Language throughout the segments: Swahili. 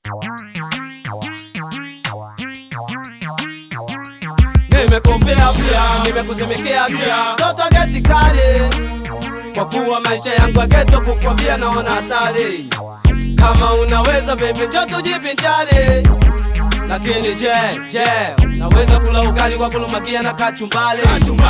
Nimekufia pia, nimekuzimikea pia, toto geti kali, kwa kuwa maisha yangu ya geto, kukwambia naona hatari. Kama unaweza baby, njoo tujivinjari. Lakini je, je, naweza kula ugali kwa kulumakia na kachumbali?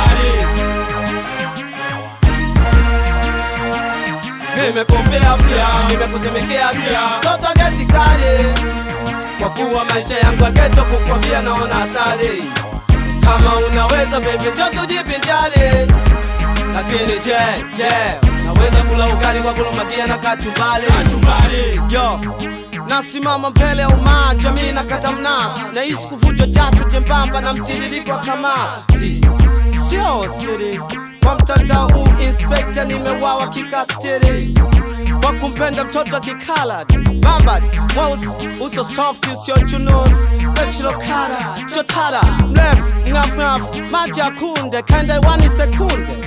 Nimekufia pia, nimekuzimikea pia, toto geti kali, kwa kuwa maisha yangu ya geto, kukwambia naona hatari. Kama unaweza baby, njoo tujivinjari. Lakini je, je, naweza kula ugali kwa kulumakia na kachumbali? Yo, nasimama mbele ya umaa, jamii na kata mnasi, nahisi kuvunjwa jasho jembamba na mtiririko wa kamasi. Sio siri kwa mtandao huu, inspekta nimewawa kikatiri kwa kumpenda mtoto wa kikalad bambad mweusi uso soft usio chunusi pechilokara chotara mrefu ngafngaf maji ya kunde kaendewani sekunde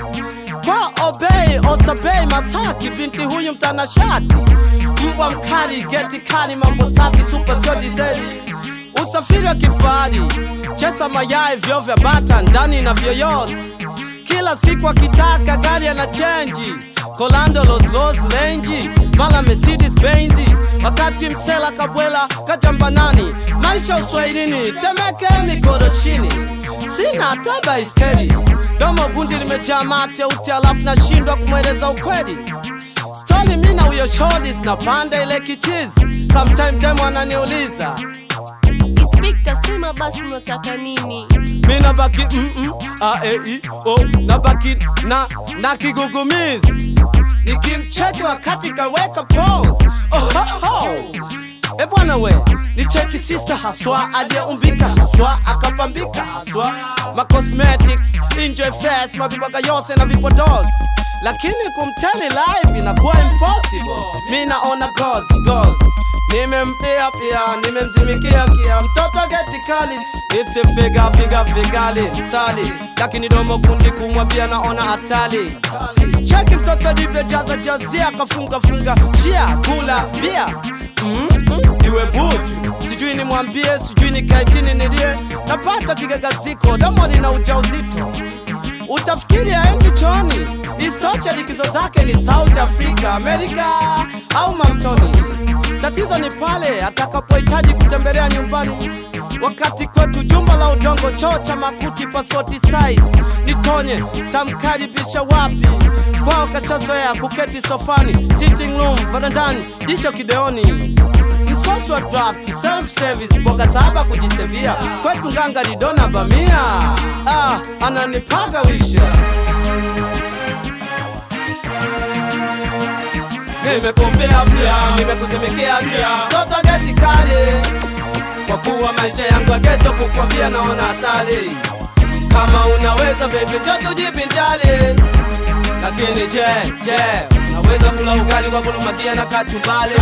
kwa obei ostabei masaki binti huyu mtanashati mbwa mkali geti kali mambo safi supa sio dizeli usafiri wa kifahari chesa mayai vyo vya bata ndani na vyoyosi kila siku akitaka gari ana chenji kolando loslos lenji mala mercedes benzi wakati msela kabwela kajambanani maisha uswahilini temeke mikoroshini sina hata baiskeli domo gundi limejaa mate uti alafu nashindwa kumweleza ukweli stori mina huyo shodis na panda ile kichizi sometime demo ananiuliza Inspekta, sema basi unataka nini? mi nabaki mm-mm, a, e, i, o, nabaki na na kigugumizi nikimcheki wakati kaweka pose ohoho e bwana we ni cheki sisa haswa aliyeumbika haswa akapambika haswa ma cosmetics enjoy fast mavibaga yose na vipodozi lakini kumteli live inakuwa impossible mi naona goals goals nimempia pia nimemzimikia kia mtoto geti kali ipsifiga figa figali mstali lakini domo kundi kumwambia naona hatari cheki mtoto livyojaza jazia akafunga funga shia kula bia mm -mm, iwe buju sijui nimwambie sijui nikae chini nilie napata kigagaziko domo lina ujauzito utafikiri aendi choni istosha likizo zake ni south africa amerika au mamtoni tatizo ni pale atakapohitaji kutembelea nyumbani wakati kwetu jumba la udongo choo cha makuti pasipoti size nitonye tamkaribisha wapi kwao kashazoea kuketi sofani sitting room varandani jicho kideoni msosi wa draft self service boga saba kujisevia kwetu nganga lidona bamia ah, ananipaga wisha nimekumbia pia nimekuzimikea pia toto geti kali kwa kuwa maisha yangu ya geto kukwambia naona hatari kama unaweza baby njoo tujivinjari lakini je je naweza kula ugali kwa kulumakia na kachumbali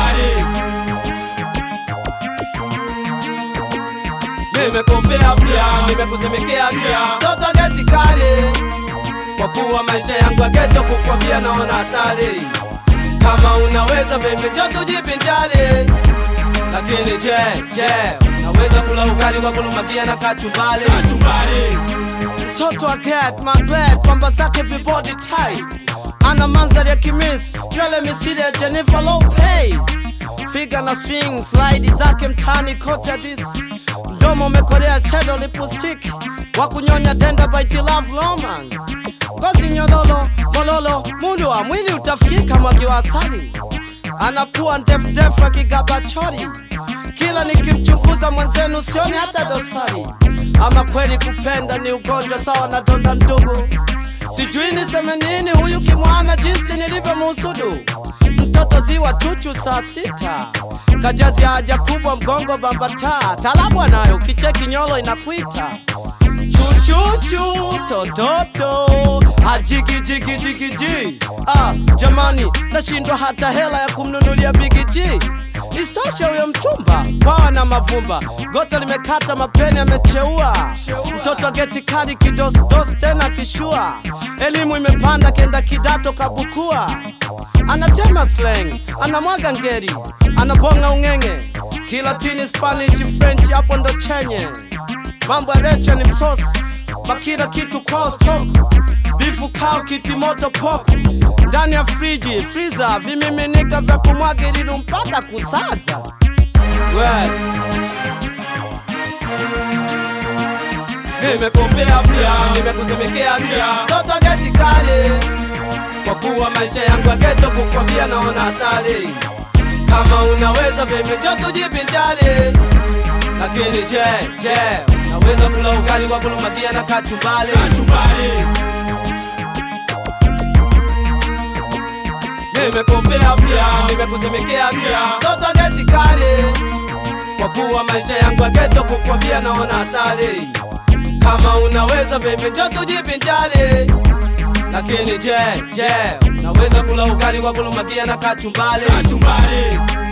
nimekufia pia nimekuzimikea pia toto geti kali kwa kuwa maisha yangu ya geto kukwambia naona hatari kama unaweza baby njoo tujivinjari lakini je je naweza kula ugali kwa kulumakia na kachumbali mtoto wa cat maglet pamba zake vibody tight ana mandhari ya kimis nywele misili ya jennifer lopez figa na swing slide zake mtani kote hadis mdomo umekolea shadow lipstick wa kunyonya denda by love romance ngozi nyololo mololo mundu wa mwili utafikika mwagi wa asali anakuwa ndefudefu akigaba chori kila nikimchunguza mwenzenu sioni hata dosari ama kweli kupenda ni ugonjwa sawa na donda ndugu sijui niseme nini huyu kimwana jinsi nilivyomuhusudu mtoto ziwa chuchu saa sita kajazi haja kubwa mgongo bambata talabu anayo kicheki nyolo inakwita chuchuchu tototo ajigijigijigiji ah, jamani nashindwa hata hela ya kumnunulia bigiji istoshe huyo mchumba kwawa na mavumba gota limekata mapeni amecheua mtoto geti kali kidosdos tena kishua elimu imepanda kenda kidato kabukua anatema slang anamwaga ngeri anabonga ung'eng'e Kilatini, Spanish, French, hapo ndo chenye mambo ya recha ni msosi, makila kitu kwao stock, bifu kao kiti moto poko ndani ya friji friza, vimiminika vya kumwaga ilidu mpaka kusaza we nimekufia pia, nimekusemekea pia, toto geti kali, kwa kuwa maisha yangu ya geto, kukwambia naona hatari. Kama unaweza baby, njo tujivinjari. Lakini je, je, naweza kula ugali kwa kulumakia na kachumbali? Nimekufia pia, nimekusemekea pia, toto geti kali, kwa kuwa maisha yangu ya geto, kukwambia naona hatari. Kama unaweza baby, njo tujivinjari. Lakini je, je, naweza kula ugali kwa kulumakia na kachumbali?